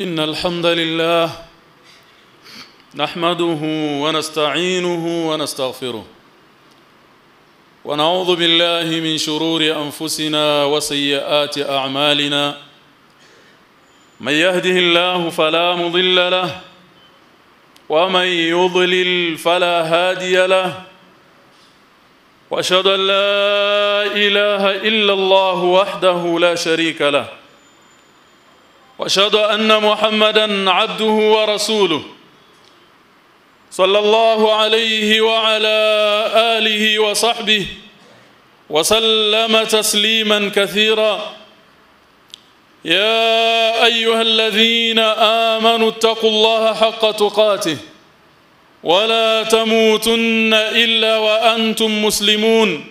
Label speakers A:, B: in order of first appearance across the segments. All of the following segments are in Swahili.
A: إن الحمد لله نحمده ونستعينه ونستغفره ونعوذ بالله من شرور أنفسنا وسيئات أعمالنا من يهده الله فلا مضل له ومن يضلل فلا هادي له واشهد ان لا اله الا الله وحده لا شريك له واشهد ان محمدا عبده ورسوله صلى الله عليه وعلى اله وصحبه وسلم تسليما كثيرا يا ايها الذين امنوا اتقوا الله حق تقاته ولا تموتن الا وانتم مسلمون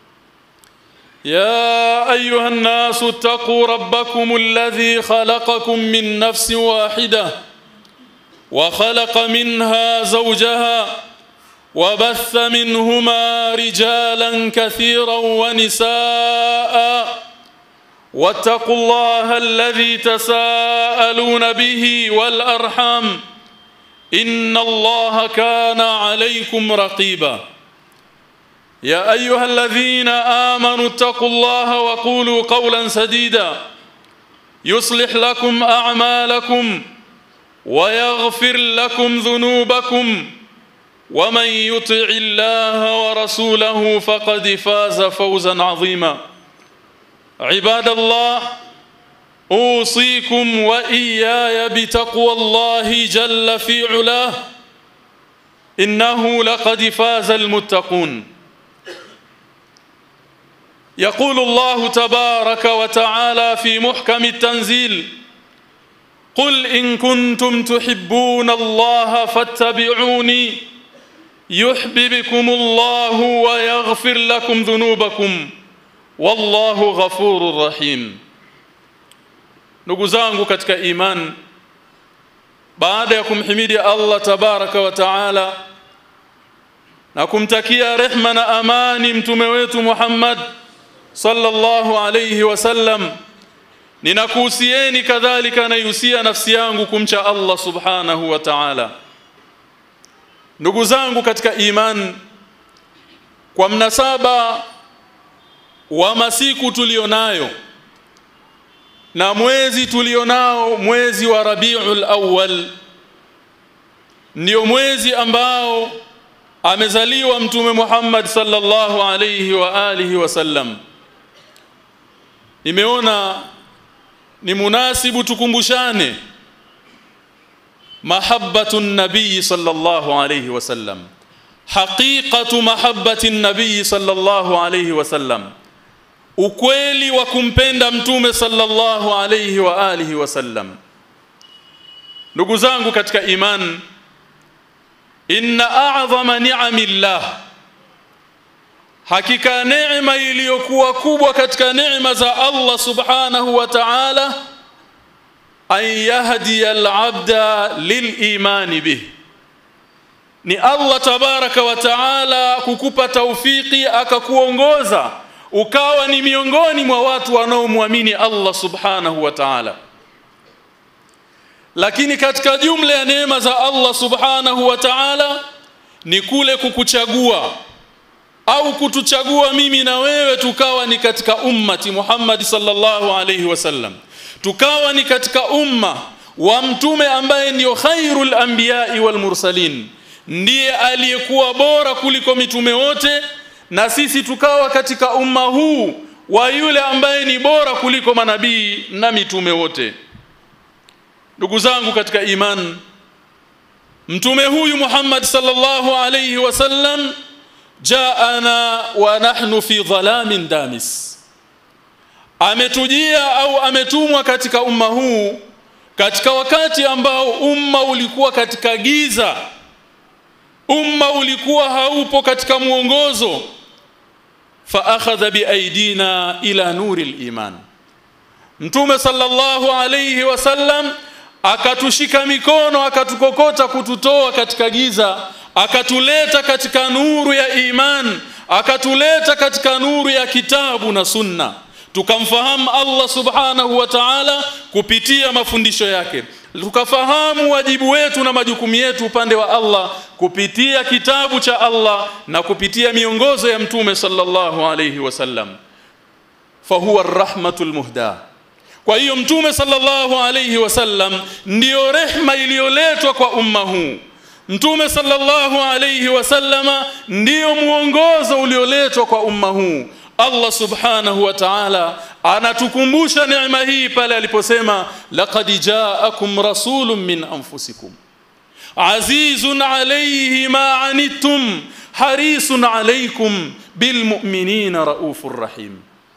A: يا ايها الناس اتقوا ربكم الذي خلقكم من نفس واحده وخلق منها زوجها وبث منهما رجالا كثيرا ونساء واتقوا الله الذي تساءلون به والارحام ان الله كان عليكم رقيبا يا ايها الذين امنوا اتقوا الله وقولوا قولا سديدا يصلح لكم اعمالكم ويغفر لكم ذنوبكم ومن يطع الله ورسوله فقد فاز فوزا عظيما عباد الله اوصيكم واياي بتقوى الله جل في علاه انه لقد فاز المتقون يقول الله تبارك وتعالى في محكم التنزيل قل ان كنتم تحبون الله فاتبعوني يحببكم الله ويغفر لكم ذنوبكم wallahu ghafurur rahim ndugu zangu katika iman baada ya kumhimidi Allah tabaraka wa taala na kumtakia rehma na amani mtume wetu Muhammad sallallahu alayhi wasallam ninakuhusieni kadhalika naihusia nafsi yangu kumcha Allah subhanahu wa ta'ala ndugu zangu katika iman kwa mnasaba wa masiku tulionayo na mwezi tulionao mwezi wa Rabiul Awwal ndio mwezi ambao amezaliwa mtume Muhammad sallallahu alayhi wa alihi wasallam nimeona ni munasibu tukumbushane mahabbatu nabii sallallahu alayhi wasallam haqiqatu mahabbati nabii sallallahu alayhi wasallam ukweli wa kumpenda mtume sallallahu alayhi wa alihi wasallam ndugu zangu katika iman inna a'zama ni'amillah hakika neema iliyokuwa kubwa katika neema za Allah subhanahu wa ta'ala an yahdi al-'abda lil-imani bih ni Allah tabaraka wa ta'ala kukupa taufiki akakuongoza ukawa ni miongoni mwa watu wanaomwamini Allah subhanahu wa ta'ala lakini katika jumla ya neema za Allah subhanahu wa ta'ala ni kule kukuchagua au kutuchagua mimi na wewe tukawa ni katika ummati Muhammad sallallahu alayhi wasallam tukawa ni katika umma wa mtume ambaye ndio khairul anbiya'i wal mursalin ndiye aliyekuwa bora kuliko mitume wote na sisi tukawa katika umma huu wa yule ambaye ni bora kuliko manabii na mitume wote ndugu zangu katika iman mtume huyu Muhammad sallallahu alayhi wasallam jaana wa nahnu fi dhalamin damis ametujia au ametumwa katika umma huu katika wakati ambao umma ulikuwa katika giza umma ulikuwa haupo katika mwongozo fa akhadha biaidina ila nuri liman mtume sallallahu alayhi wasallam akatushika mikono akatukokota kututoa katika giza akatuleta katika nuru ya iman akatuleta katika nuru ya kitabu na sunna tukamfahamu Allah subhanahu wa ta'ala kupitia mafundisho yake tukafahamu wajibu wetu na majukumu yetu upande wa Allah kupitia kitabu cha Allah na kupitia miongozo ya mtume sallallahu alayhi wasallam fahuwa arrahmatul muhda kwa hiyo mtume sallallahu alayhi wasallam ndiyo rehma iliyoletwa kwa umma huu mtume sallallahu alayhi wasallama ndiyo muongozo ulioletwa kwa umma huu Allah subhanahu wa ta'ala anatukumbusha neema hii pale aliposema laqad ja'akum rasulun min anfusikum azizun alayhi ma anittum harisun alaykum bilmu'minina raufur rahim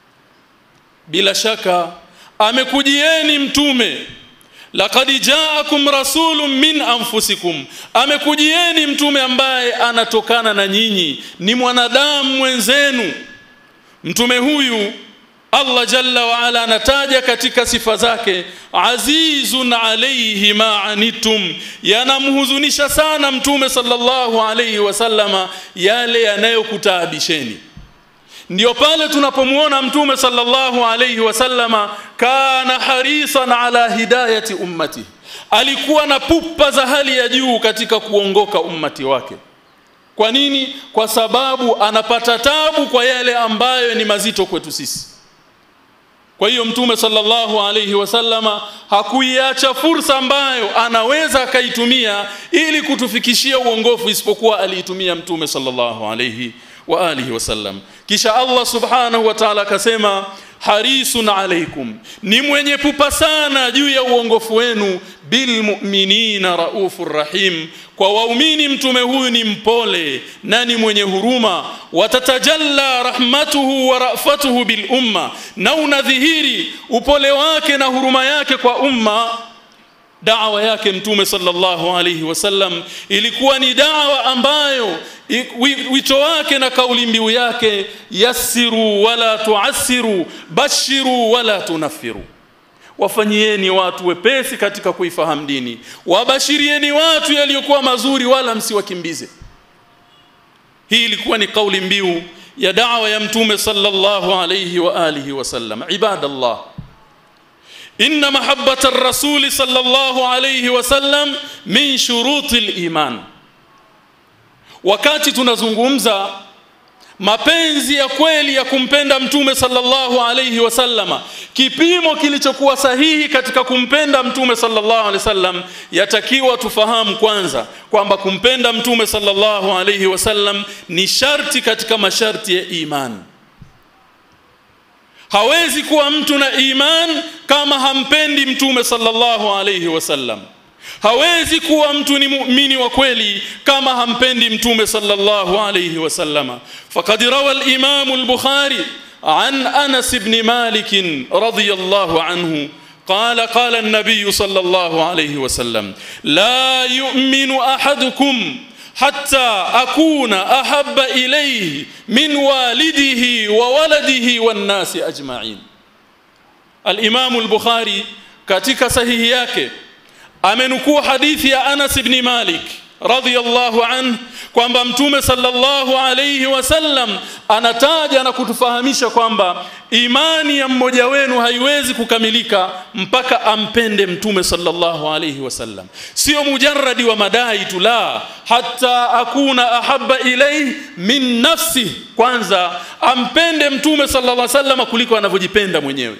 A: bila shaka amekujieni mtume laqad ja'akum rasulun min anfusikum amekujieni mtume ambaye anatokana na nyinyi ni mwanadamu mwenzenu mtume huyu Allah jalla wa ala anataja katika sifa zake azizun alayhi ma anitum yanamhuzunisha sana mtume sallallahu alayhi wasallama yale yanayokutaabisheni ndio pale tunapomuona mtume sallallahu alayhi wasallama kana harisan ala hidayati ummati alikuwa na pupa za hali ya juu katika kuongoka ummati wake kwa nini kwa sababu anapata tabu kwa yale ambayo ni mazito kwetu sisi kwa hiyo mtume sallallahu alayhi wasallama hakuiacha fursa ambayo anaweza akaitumia ili kutufikishia uongofu isipokuwa aliitumia mtume sallallahu alayhi wa alihi wasallam kisha Allah subhanahu wa ta'ala akasema harisun alaikum ni mwenye pupa sana juu ya uongofu wenu bil mu'minina raufur rahim kwa waumini mtume huyu ni mpole na ni mwenye huruma watatajalla rahmatuhu wa rafatuhu bil umma na unadhihiri upole wake na huruma yake kwa umma dawa yake mtume sallallahu alayhi wasallam ilikuwa ni dawa ambayo wito wake na kauli mbiu yake yassiru wala tuassiru bashiru wala tunaffiru wafanyieni watu wepesi katika kuifahamu dini wabashirieni watu yaliyokuwa mazuri wala msiwakimbize hii ilikuwa ni kauli mbiu ya dawa ya mtume sallallahu alayhi wa alihi wasallam ibadallah inna mahabbata ar-rasul sallallahu alayhi wasallam min shuruti al-iman wakati tunazungumza mapenzi ya kweli ya kumpenda mtume sallallahu alayhi wasallama kipimo kilichokuwa sahihi katika kumpenda mtume sallallahu alayhi wasallam yatakiwa tufahamu kwanza kwamba kumpenda mtume sallallahu alayhi wasallam ni sharti katika masharti ya imani hawezi kuwa mtu na iman kama hampendi mtume sallallahu alayhi wasallam hawezi kuwa mtu ni muumini wa kweli kama hampendi mtume sallallahu alayhi wasallama faqad rawa al-imam al-bukhari an anas ibn malik radiyallahu anhu قال قال النبي صلى الله عليه وسلم لا يؤمن احدكم حتى اكون احب اليه من والده وولده والناس اجمعين الامام البخاري katika sahihi yake amenukuu hadithi ya Anas ibn Malik radhiyallahu an kwamba mtume sallallahu alayhi wasallam anataja na kutufahamisha kwamba imani ya mmoja wenu haiwezi kukamilika mpaka ampende mtume sallallahu alayhi wasallam sio mujarradi wa madai tu la hata akuna ahabba ilayhi min nafsi kwanza ampende mtume sallallahu alayhi wasallam kuliko anavyojipenda mwenyewe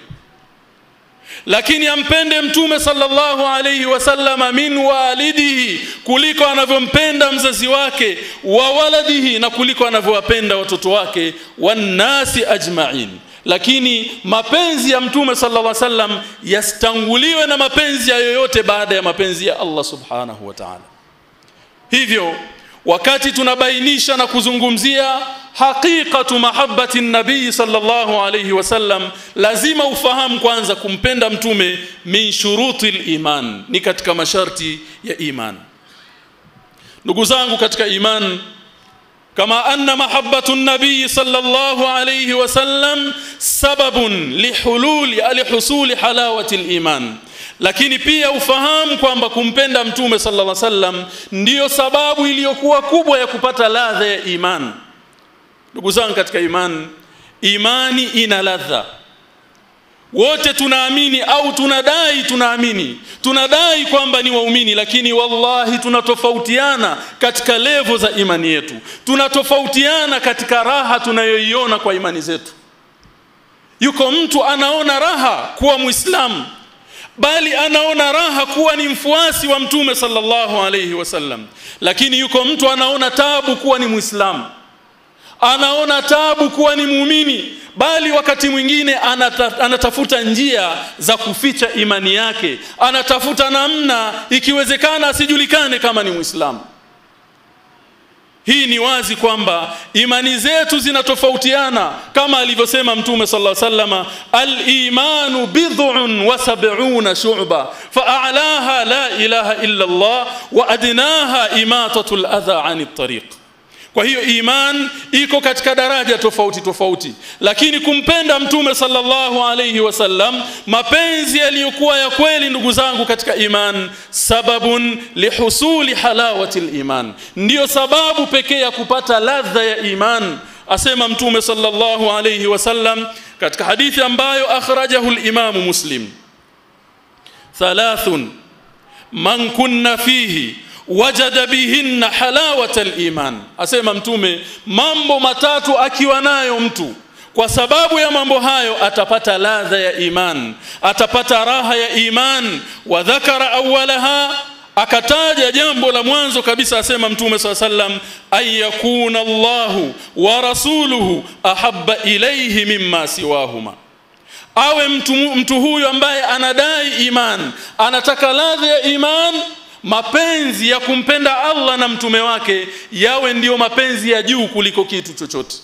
A: lakini ampende mtume sallallahu alayhi wasallama min walidihi kuliko anavyompenda mzazi wake wa waladihi na kuliko anavyowapenda watoto wake wannasi ajma'in lakini mapenzi ya mtume sallallahu alayhi wasallam yastanguliwe na mapenzi ya yoyote baada ya mapenzi ya Allah subhanahu wa ta'ala hivyo wakati tunabainisha na kuzungumzia haqiqatu mahabbati nabii sallallahu alayhi wasallam lazima ufahamu kwanza kumpenda mtume min shuruti iman ni katika masharti ya iman ndugu zangu katika iman kama anna mahabbatu nabii sallallahu alayhi wasallam sababun lihululi alihusuli halawati iman lakini pia ufahamu kwamba kumpenda mtume sallallahu alaihi wasallam ndiyo sababu iliyokuwa kubwa ya kupata ladha ya imani ndugu zangu katika imani imani ina ladha wote tunaamini au tunadai tunaamini tunadai kwamba ni waumini lakini wallahi tunatofautiana katika levo za imani yetu tunatofautiana katika raha tunayoiona kwa imani zetu yuko mtu anaona raha kuwa muislamu bali anaona raha kuwa ni mfuasi wa mtume sallallahu alayhi wasallam lakini yuko mtu anaona tabu kuwa ni muislamu anaona tabu kuwa ni muumini bali wakati mwingine anata, anatafuta njia za kuficha imani yake anatafuta namna ikiwezekana asijulikane kama ni muislamu hii ni wazi kwamba imani zetu zinatofautiana kama alivyosema mtume sallallahu alaihi wasallam al-imanu bid'un wa sab'una shu'ba fa'alaha la ilaha illa Allah wa adnaha imatatul adha 'anit tariq kwa hiyo iman iko katika daraja tofauti tofauti lakini kumpenda mtume sallallahu alayhi wasallam mapenzi yaliyokuwa ya kweli ndugu zangu katika iman sababun lihusuli halawati iman ndiyo sababu pekee ya kupata ladha ya iman asema mtume sallallahu alayhi wasallam katika hadithi ambayo akhrajahu al-imam muslim thalathun man kunna fihi wajada bihinna halawata al-iman asema mtume mambo matatu akiwa nayo mtu kwa sababu ya mambo hayo atapata ladha ya iman atapata raha ya iman wa dhakara awwalaha akataja jambo la mwanzo kabisa asema mtume swalla sallam ayakuna Allahu wa rasuluhu ahabba ilayhi mimma siwahuma awe mtu, mtu huyu ambaye anadai iman anataka ladha ya iman mapenzi ya kumpenda Allah na mtume wake yawe ndiyo mapenzi ya juu kuliko kitu chochote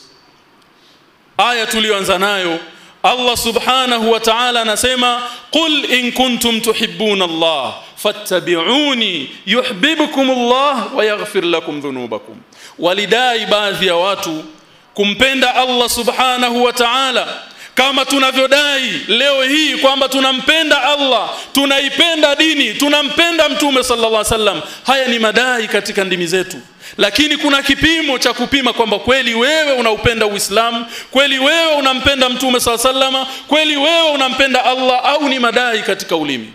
A: aya tuliyoanza nayo Allah subhanahu wa ta'ala anasema qul in kuntum tuhibbuna Allah fattabi'uni yuhibbukum Allah wa yaghfir lakum dhunubakum walidai baadhi ya watu kumpenda Allah subhanahu wa ta'ala kama tunavyodai leo hii kwamba tunampenda Allah tunaipenda dini tunampenda mtume sallallahu alaihi wasallam haya ni madai katika ndimi zetu lakini kuna kipimo cha kupima kwamba kweli wewe unaupenda Uislamu kweli wewe unampenda mtume sallallahu alaihi wasallam kweli wewe unampenda Allah au ni madai katika ulimi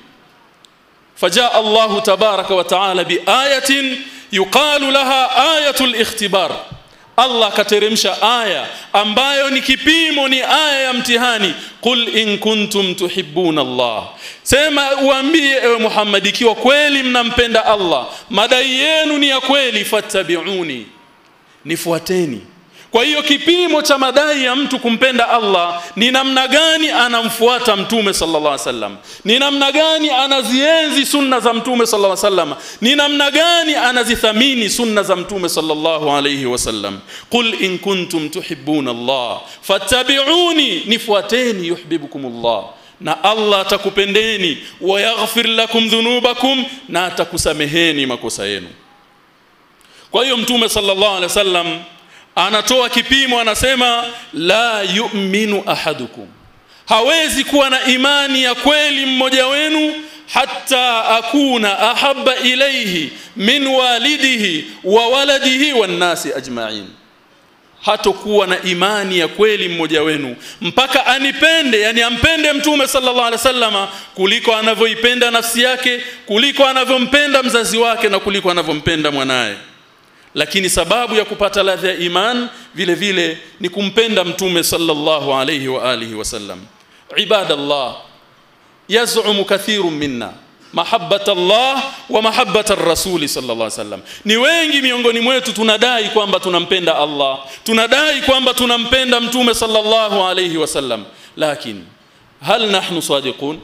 A: fajaa Allah tabaraka wa taala biayatin yuqalu laha ayatul ikhtibar Allah akateremsha aya ambayo ni kipimo ni aya ya mtihani qul in kuntum tuhibbuna Allah sema uambie ewe Muhammad ikiwa kweli mnampenda Allah madai yenu ni ya kweli fattabi'uni nifuateni kwa hiyo kipimo cha madai ya mtu kumpenda Allah ni namna gani anamfuata mtume sallallahu alaihi wasallam ni namna gani anazienzi sunna za mtume sallallahu alaihi wasallam ni namna gani anazithamini sunna za mtume sallallahu alaihi wasallam qul in kuntum tuhibbuna Allah fattabi'uni nifuateni yuhibbukumullah na Allah atakupendeni wa yaghfir lakum dhunubakum na atakusameheni makosa yenu kwa hiyo mtume sallallahu alaihi wasallam anatoa kipimo anasema la yu'minu ahadukum hawezi kuwa na imani ya kweli mmoja wenu hatta akuna ahabba ilayhi min walidihi wa waladihi wan nasi ajma'in hatokuwa na imani ya kweli mmoja wenu mpaka anipende yani ampende mtume sallallahu alaihi wasallama kuliko anavyoipenda nafsi yake kuliko anavyompenda mzazi wake na kuliko anavyompenda mwanaye lakini sababu ya kupata ladha ya iman vile vile ni kumpenda mtume sallallahu alayhi wa alihi wasallam ibadallah yaz'umu kathirun minna mahabbata Allah wa mahabbata ar-rasul sallallahu alayhi wasallam ni wengi miongoni mwetu tunadai kwamba tunampenda Allah tunadai kwamba tunampenda mtume sallallahu alayhi wasallam lakini hal nahnu sadiqun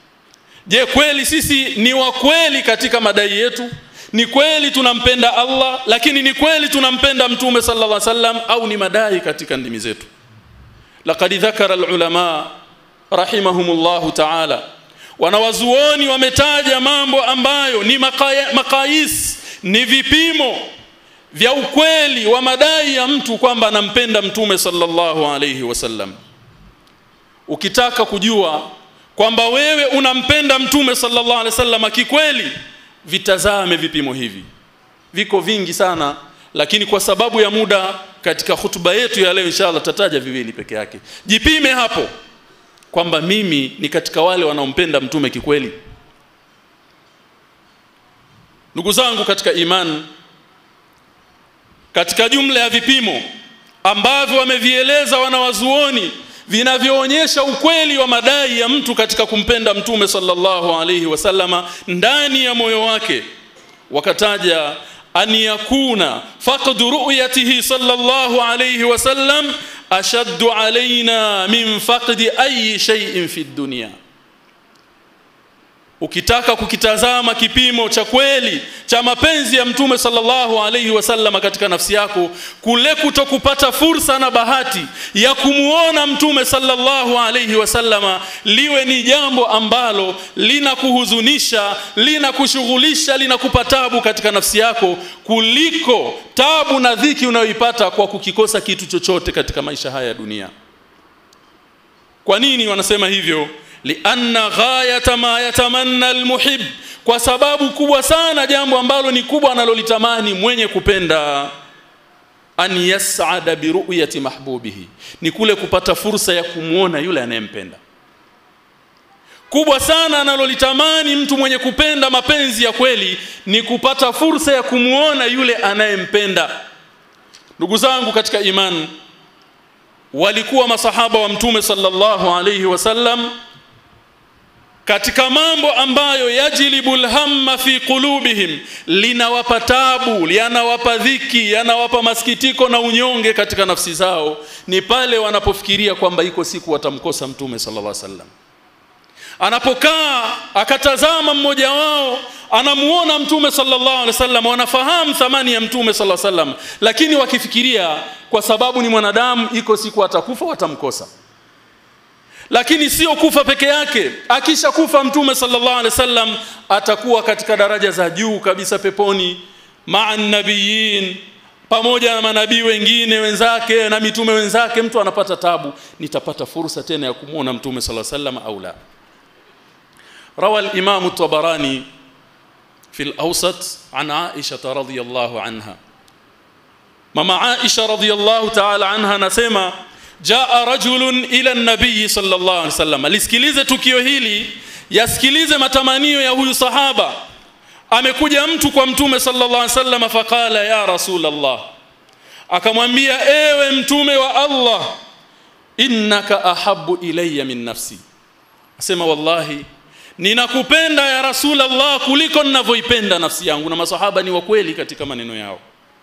A: je kweli sisi ni wa kweli katika madai yetu ni kweli tunampenda Allah lakini ni kweli tunampenda mtume sallallahu alaihi wasallam au ni madai katika ndimi zetu laqad dhakara alulama rahimahumullah ta'ala wanawazuoni wametaja mambo ambayo ni makaya, makais ni vipimo vya ukweli wa madai ya mtu kwamba anampenda mtume sallallahu alaihi wasallam ukitaka kujua kwamba wewe unampenda mtume sallallahu alaihi wasallam kikweli vitazame vipimo hivi viko vingi sana lakini kwa sababu ya muda katika hutuba yetu ya leo inshallah tataja viwili peke yake jipime hapo kwamba mimi ni katika wale wanaompenda mtume kikweli ndugu zangu katika imani katika jumla ya vipimo ambavyo wamevieleza wanawazuoni vinavyoonyesha ukweli wa madai ya mtu katika kumpenda mtume sallallahu alaihi wasallama ndani ya moyo wake wakataja an yakuna faqdu ru'yatihi sallallahu alaihi wasallam ashaddu alaina min faqdi ayi shay'in fi dunya ukitaka kukitazama kipimo cha kweli cha mapenzi ya mtume sallallahu alaihi wasallam katika nafsi yako kule kutokupata fursa na bahati ya kumuona mtume sallallahu alaihi wasallama liwe ni jambo ambalo linakuhuzunisha linakushughulisha linakupa tabu katika nafsi yako kuliko tabu na dhiki unayoipata kwa kukikosa kitu chochote katika maisha haya ya dunia kwa nini wanasema hivyo lianna ghayata ma yatamanna almuhib kwa sababu kubwa sana jambo ambalo ni kubwa analolitamani mwenye kupenda an yas'ada bi ru'yati mahbubihi ni kule kupata fursa ya kumuona yule anayempenda kubwa sana analolitamani mtu mwenye kupenda mapenzi ya kweli ni kupata fursa ya kumuona yule anayempenda ndugu zangu katika imani walikuwa masahaba wa mtume sallallahu alayhi wasallam katika mambo ambayo yajlibul hamma fi qulubihim linawapa tabu yanawapa dhiki yanawapa masikitiko na unyonge katika nafsi zao ni pale wanapofikiria kwamba iko siku watamkosa mtume sallallahu alaihi wasallam anapokaa akatazama mmoja wao anamuona mtume sallallahu alaihi wasallam wanafahamu thamani ya mtume sallallahu alaihi wasallam lakini wakifikiria kwa sababu ni mwanadamu iko siku atakufa watamkosa lakini sio kufa peke yake akisha kufa mtume sallallahu alaihi wasallam atakuwa katika daraja za juu kabisa peponi maa nabiyin pamoja na manabii wengine wenzake na mitume wenzake mtu anapata tabu nitapata fursa tena ya kumuona mtume sallallahu alaihi wasallam au la روى الإمام الطبراني في الأوسط عن عائشة رضي الله عنها ماما عائشة رضي الله تعالى عنها نسمى jaa rajulun ila nabii sallallahu alaihi wasallam lisikilize tukio hili yasikilize matamanio ya huyu sahaba amekuja mtu kwa mtume sallallahu alaihi wasallam faqala ya rasulullah akamwambia ewe mtume wa Allah innaka ahabbu ilayya min nafsi asema wallahi ninakupenda ya rasulullah kuliko ninavyoipenda nafsi yangu na masahaba ni wa kweli katika maneno yao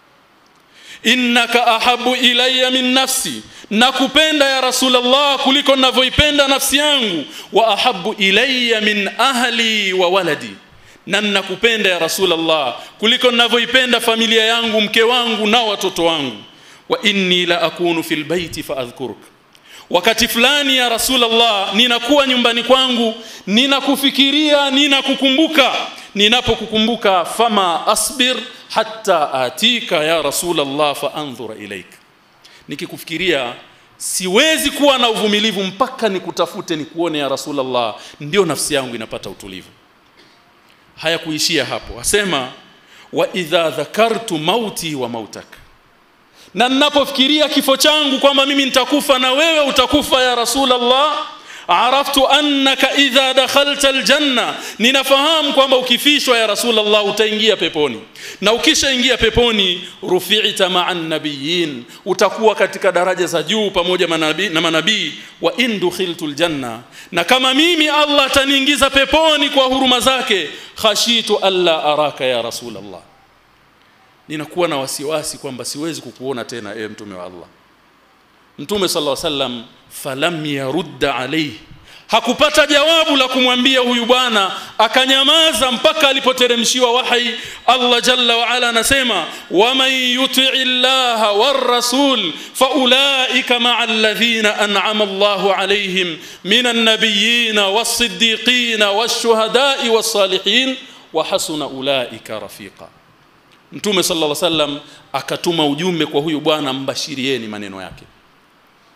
A: innaka ahabu ilayya min nafsi nakupenda ya rasulullah kuliko ninavyoipenda nafsi yangu wa ahabu ilayya min ahli wa waladi na ninakupenda ya rasulullah kuliko ninavyoipenda familia yangu mke wangu na watoto wangu wa inni la akunu fil baiti fa adhkuruk wakati fulani ya rasulullah ninakuwa nyumbani kwangu ninakufikiria ninakukumbuka ninapokukumbuka fama asbir hatta atika ya rasulullah fa anzura ilaik nikikufikiria siwezi kuwa na uvumilivu mpaka nikutafute nikuone ya rasulullah ndio nafsi yangu inapata utulivu haya kuishia hapo asema wa idha dhakartu mauti wa mautak na ninapofikiria kifo changu kwamba mimi nitakufa na wewe utakufa ya rasulullah araftu annaka idha dakhalta aljanna ninafahamu kwamba ukifishwa ya rasulullah utaingia peponi na ukishaingia peponi rufi'ta ma'an nabiyyin utakuwa katika daraja za juu pamoja manabii na manabii wa in dukhiltul janna na kama mimi Allah ataniingiza peponi kwa huruma zake khashitu alla araka ya rasulullah ninakuwa na wasiwasi kwamba siwezi kukuona tena ewe mtume wa Allah Mtume sallallahu alaihi wasallam falam yarudda alayhi hakupata jawabu la kumwambia huyu bwana akanyamaza mpaka alipoteremshiwa wahi Allah jalla wa ala anasema waman yuti'i llaha war rasul faulaika ma'al ladhina an'ama Allahu alayhim minan nabiyyin was-siddiqin wash-shuhada'i was-salihin wa hasuna ulaika rafiqa Mtume sallallahu alaihi wasallam akatuma ujumbe kwa huyu bwana mbashirieni maneno yake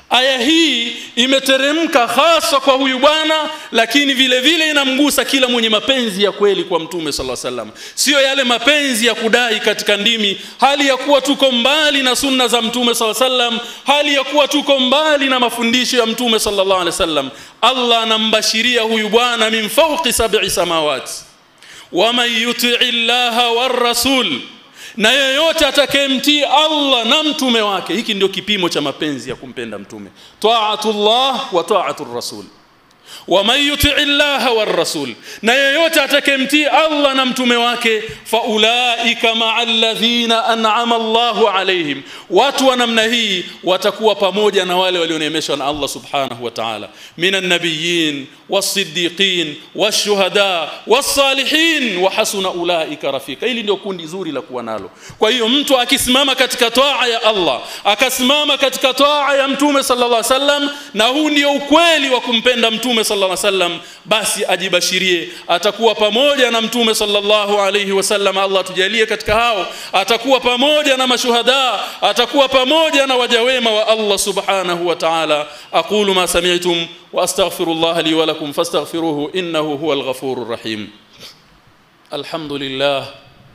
A: aya hii imeteremka hasa kwa huyu bwana lakini vile vile inamgusa kila mwenye mapenzi ya kweli kwa mtume sallallahu alaihi wasallam sio yale mapenzi ya kudai katika ndimi hali ya kuwa tuko mbali na sunna za mtume sallallahu alaihi wasallam hali ya kuwa tuko mbali na mafundisho ya mtume sallallahu alaihi wasallam Allah anambashiria huyu bwana min fawqi sab'i samawati waman yuti'i llaha war rasul na yeyote atakayemtii Allah na mtume wake hiki ndio kipimo cha mapenzi ya kumpenda mtume taatullah wa taatur rasul waman yutii llaha warrasul na yeyote atakayemtii Allah na mtume wake faulaika maa alladhina an'ama Allahu alaihim watu wa namna hii watakuwa pamoja na wale walioneemeshwa na Allah subhanahu wa ta'ala minan nabiyyin was-siddiqin wash-shuhada was-salihin wa hasuna ulaika rafika hili ndio kundi zuri la kuwa nalo kwa hiyo mtu akisimama katika toa ya Allah akasimama katika toa ya mtume sallallahu alaihi wasallam na huu ndio ukweli wa kumpenda mtume sallallahu alaihi wasallam basi ajibashirie atakuwa pamoja na mtume sallallahu alaihi wasallam Allah tujalie katika hao atakuwa pamoja na mashuhada atakuwa pamoja na wajawema wa Allah subhanahu wa ta'ala aqulu ma sami'tum wa astaghfirullah li wa lakum fastaghfiruhu innahu huwal ghafurur rahim alhamdulillah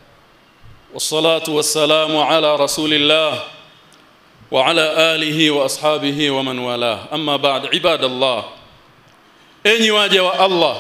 A: والصلاه والسلام على رسول الله وعلى اله واصحابه ومن والاه اما بعد عباد الله enyi waja wa Allah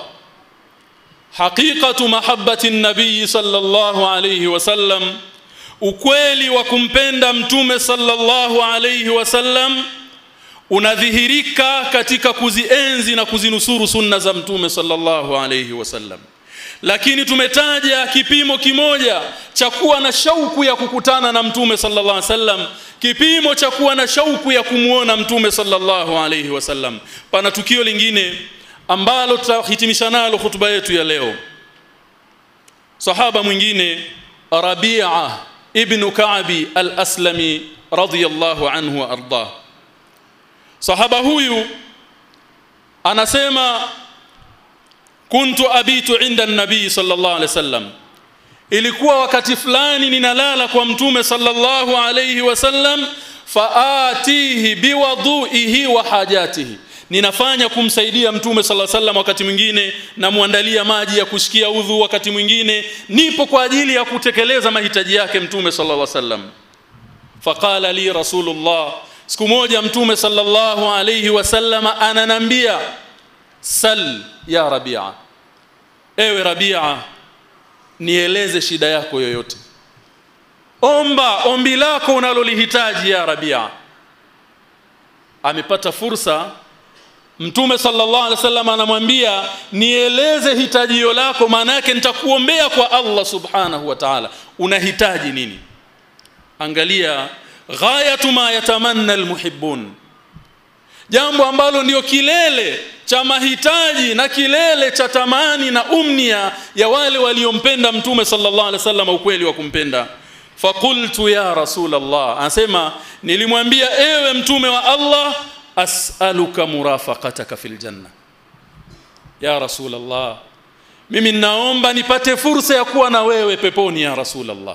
A: haqiqatu mahabbati nabii sallallahu alayhi wasallam ukweli wa kumpenda mtume sallallahu alayhi wasallam unadhihirika katika kuzienzi na kuzinusuru sunna za mtume sallallahu alayhi wasallam lakini tumetaja kipimo kimoja cha kuwa na shauku ya kukutana na mtume sallallahu alaihi wasallam kipimo cha kuwa na shauku ya kumuona mtume sallallahu alaihi wasallam pana tukio lingine ambalo tutahitimisha nalo hutuba yetu ya leo sahaba mwingine Rabi'a ibn Ka'bi al-Aslami radiyallahu anhu wa arda sahaba huyu anasema kuntu abitu inda nabii sallallahu alaihi wasallam ilikuwa wakati fulani ninalala kwa mtume sallallahu alaihi wasallam faatihi biwadhuihi wa hajatihi ninafanya kumsaidia mtume sala sallam wakati mwingine namwandalia maji ya kushikia udhu wakati mwingine nipo kwa ajili ya kutekeleza mahitaji yake mtume sallallahu alaihi wasallam faqala li rasulullah siku moja mtume sallallahu alaihi wasallam ananambia sal ya rabia ewe rabia nieleze shida yako yoyote omba ombi lako unalolihitaji ya rabia amepata fursa Mtume sallallahu alaihi wasallam anamwambia nieleze hitajio lako maana yake nitakuombea kwa Allah subhanahu wa ta'ala unahitaji nini angalia ghayatu ma yatamanna almuhibbun jambo ambalo ndio kilele cha mahitaji na kilele cha tamani na umnia ya wale waliompenda mtume sallallahu alaihi wasallam ukweli wa kumpenda faqultu ya rasul Allah anasema nilimwambia ewe mtume wa Allah as'aluka murafaqataka fil janna ya rasul Allah mimi naomba nipate fursa ya kuwa na wewe peponi ya rasul Allah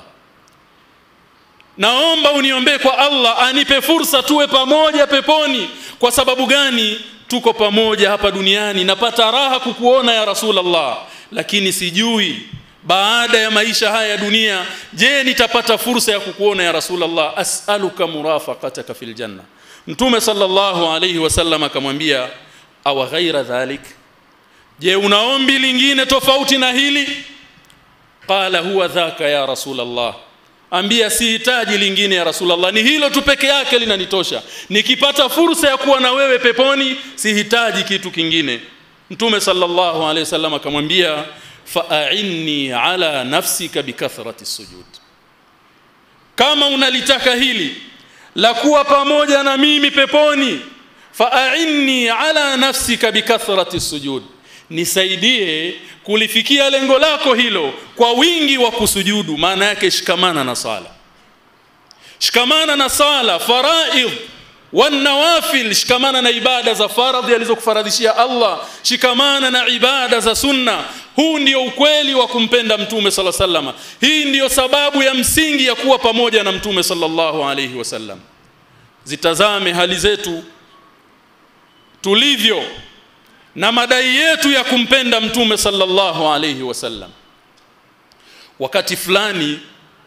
A: naomba uniombee kwa Allah anipe fursa tuwe pamoja peponi kwa sababu gani tuko pamoja hapa duniani napata raha kukuona ya Rasulullah lakini sijui baada ya maisha haya ya dunia je nitapata fursa ya kukuona ya Rasulullah as'aluka murafaqataka fil janna Mtume sallallahu alayhi wasallam akamwambia awa ghaira dhalik je unaombi lingine tofauti na hili qala huwa dhaka ya Rasulullah ambia sihitaji lingine ya Rasulullah ni hilo tu peke yake linanitosha nikipata fursa ya kuwa na wewe peponi sihitaji kitu kingine Mtume sallallahu alaihi wasallam akamwambia fa'inni ala nafsika bikathrati sujud kama unalitaka hili la kuwa pamoja na mimi peponi fa'inni ala nafsika bikathrati sujud nisaidie kulifikia lengo lako hilo kwa wingi wa kusujudu maana yake shikamana na sala shikamana na sala faraidh wanawafil shikamana na ibada za faradhi alizokufaradhishia Allah shikamana na ibada za sunna huu ndio ukweli wa kumpenda mtume sala sallama hii ndiyo sababu ya msingi ya kuwa pamoja na mtume sallallahu alayhi wasallam zitazame hali zetu tulivyo na madai yetu ya kumpenda mtume sallallahu alayhi wasallam wakati fulani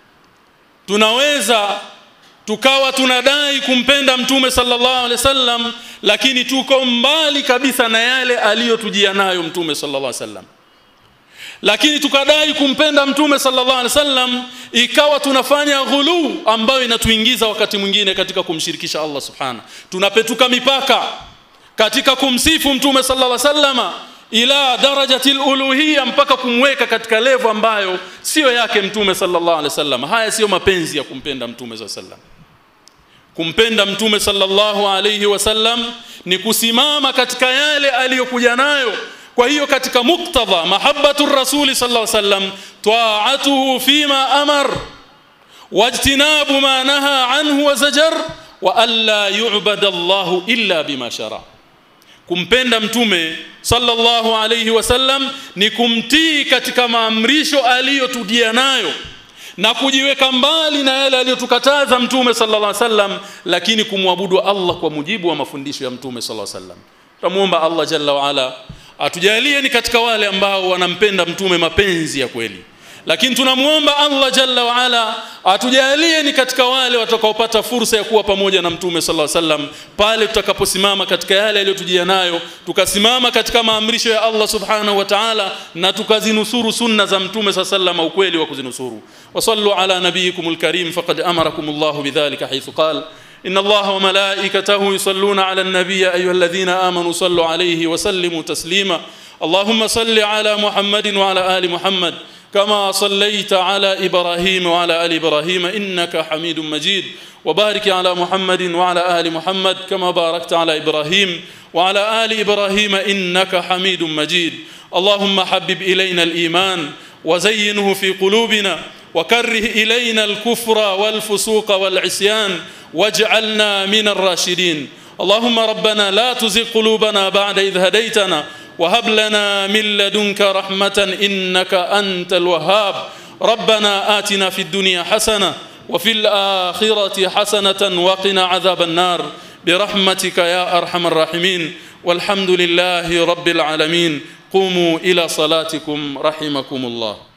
A: tunaweza tukawa tunadai kumpenda mtume sallallahu alaihi wasallam lakini tuko mbali kabisa na yale aliyotujia nayo mtume sallallahu alaihi wasallam lakini tukadai kumpenda mtume sallallahu alaihi wasallam ikawa tunafanya ghulu ambayo inatuingiza wakati mwingine katika kumshirikisha Allah subhana tunapetuka mipaka katika kumsifu mtume sallallahu alaihi wasallama ila darajati uluhiyya mpaka kumweka katika levo ambayo sio yake mtume sallallahu alaihi wasallam haya sio mapenzi ya kumpenda mtume sallallahu alaihi wasallam kumpenda mtume sallallahu alaihi wasallam ni kusimama katika yale aliyokuja nayo kwa hiyo katika muktadha mahabbatu rasuli sallallahu alaihi wasallam ta'atuhu fima amar wajtinabu ma naha anhu wa zajar wa alla yu'bada Allahu illa bima shara kumpenda mtume sallallahu alayhi wasallam ni kumtii katika maamrisho aliyotujia nayo na kujiweka mbali na yale aliyotukataza mtume sallallahu alaihi wasallam lakini kumwabudu Allah kwa mujibu wa mafundisho ya mtume sallallahu alaihi wasallam tumuomba Allah jalla wa ala atujalie ni katika wale ambao wanampenda mtume mapenzi ya kweli lakini tunamuomba Allah jalla wa ala atujalie ni katika wale watakaopata fursa ya kuwa pamoja na mtume sallallahu alaihi wasallam pale tutakaposimama katika yale aliyotujia nayo tukasimama katika maamrisho ya Allah subhanahu wa ta'ala na tukazinusuru sunna za mtume sallallahu alaihi wasallam ukweli wa kuzinusuru wasallu ala nabiyikumul karim faqad amarakumullahu bidhalika haythu qala إن الله وملائكته يصلون على النبي أيها الذين آمنوا صلوا عليه وسلموا تسليما اللهم صل على محمد وعلى آل محمد كما صليت على إبراهيم وعلى آل إبراهيم إنك حميد مجيد وبارك على محمد وعلى آل محمد كما باركت على إبراهيم وعلى آل إبراهيم إنك حميد مجيد اللهم حبب إلينا الإيمان وزينه في قلوبنا وكره إلينا الكفر والفسوق والعصيان واجعلنا من الراشدين اللهم ربنا لا تزغ قلوبنا بعد إذ هديتنا وهب لنا من لدنك رحمة إنك أنت الوهاب ربنا آتنا في الدنيا حسنة وفي الآخرة حسنة وقنا عذاب النار برحمتك يا أرحم الراحمين والحمد لله رب العالمين قوموا إلى صلاتكم رحمكم الله